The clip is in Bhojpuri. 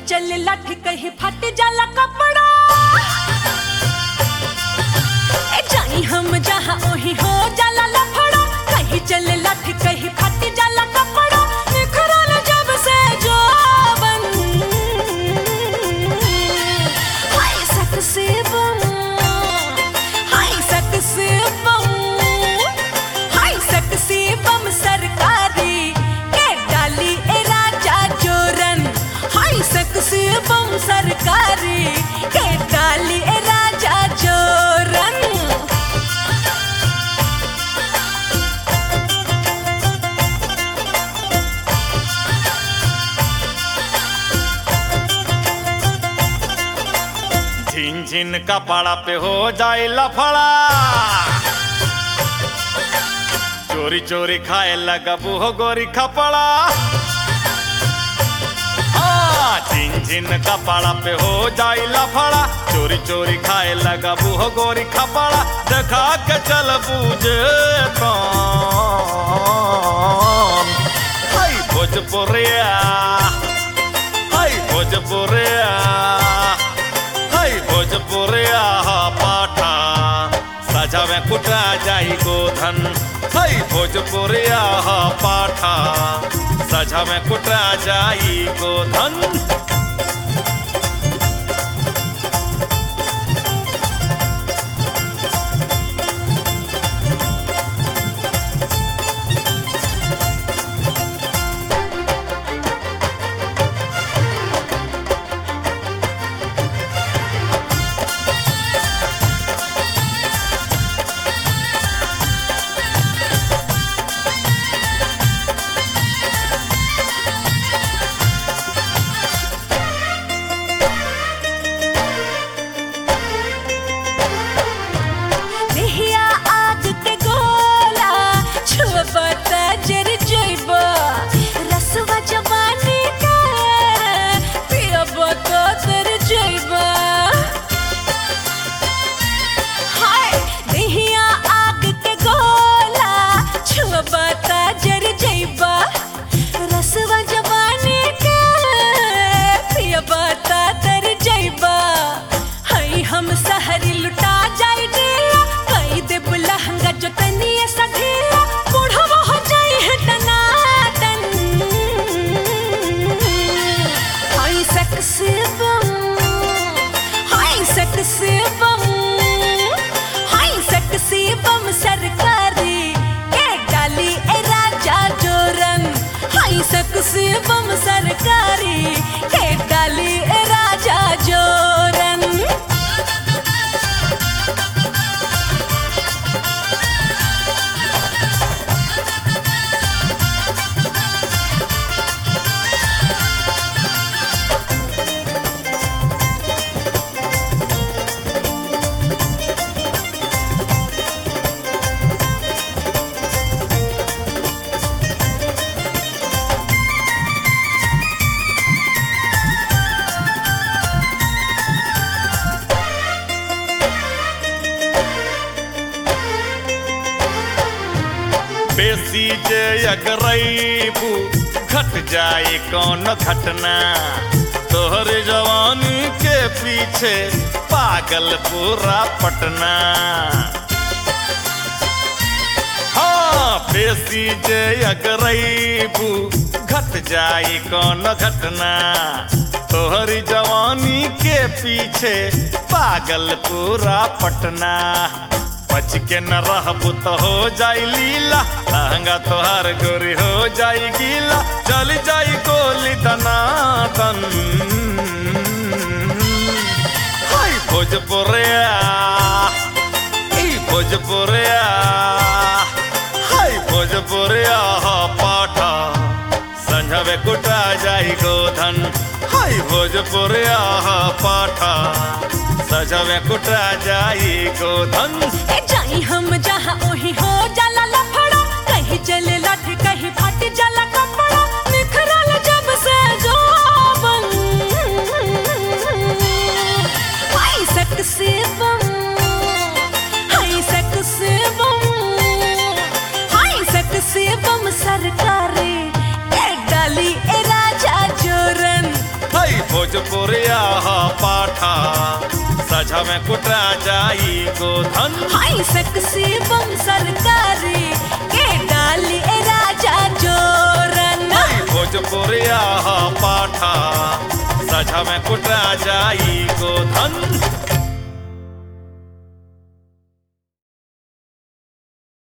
चले लाठी कहीं फट जाला कपड़ा ए जाई हम जहाँ ओही हो जाला लफड़ा कहीं चले लाठी कहीं फट जाला कपड़ा निखरल जब से जोबन हाय सक से बम हाय सक से बम हाय सक से बम सरकारी के डाली ए राजा जोरन हाय सक से बम सरकारी के डाली ए राजा जोरन झिन झिन कपड़ा पे हो जाए लफड़ा चोरी चोरी खाए लगबू हो गोरी खपड़ा हाँ, झिन झिन कपड़ा पे हो जाए लफड़ा चोरी चोरी खाए लगबू हो गोरी खपड़ा देखा के चल बूझे कौन हाय भोजपुरिया हाय भोजपुरिया हाय भोजपुरिया हा पाठा साझा में कुटा जाई गोधन हाय भोजपुरिया हा पाठा साझा में कुटा जाई गोधन देहिया आग के गोला छुबता जर जइबा रसवा जवानी का पियबा तो तर जइबा हाय देहिया आग के गोला छुबता जर जइबा रसवा जवानी का पियबा तो तर जइबा हई हम सहरी लुटा जाई दिया कई देब लहंगा जो तनिए सधिया बूढ़वा हो जाई है टनाटन हई सक्से बम हई सक्से बम हई सक्से बम सरकारी के डाली ए राजा जोरन हई सक्से बम सरकारी के डाली ए राजा जोरन बेसी जे अगरैबू घट जाए कौन घटना तोहर जवानी के पीछे पागल पूरा पटना हाँ बेसी जे अगरैबू घट जाए कौन घटना तोहरी जवानी के पीछे पागल पूरा पटना बच के न रहबू तो हो जाई लीला लहंगा तोहार गोरी हो जाई गीला चल जाई गोली दनादन हाय भोजपुरिया ई भोजपुरिया हाय भोजपुरिया हा पाठा संझवे कुटा जाई गोधन हाय भोजपुरिया हा पाठा सजवे कुटा जाई गोधन ए जाई हम जहाँ ओही हो जाला लफड़ा कहीं चले लाठी कहीं फट जाला कपड़ा निखरल जब से जोबन हाय सक से बम हाय सक से बम हाय सक से बम सरकारी ए डाली ए राजा जोरन भोजपुरिया ह पाठा सझा में कुटरा जाई गोधन हाय सेक्सी बम सरकारी के डाली ए राजा जोरना भोजपुरिया ह पाठा सझा में कुटरा जाई गोधन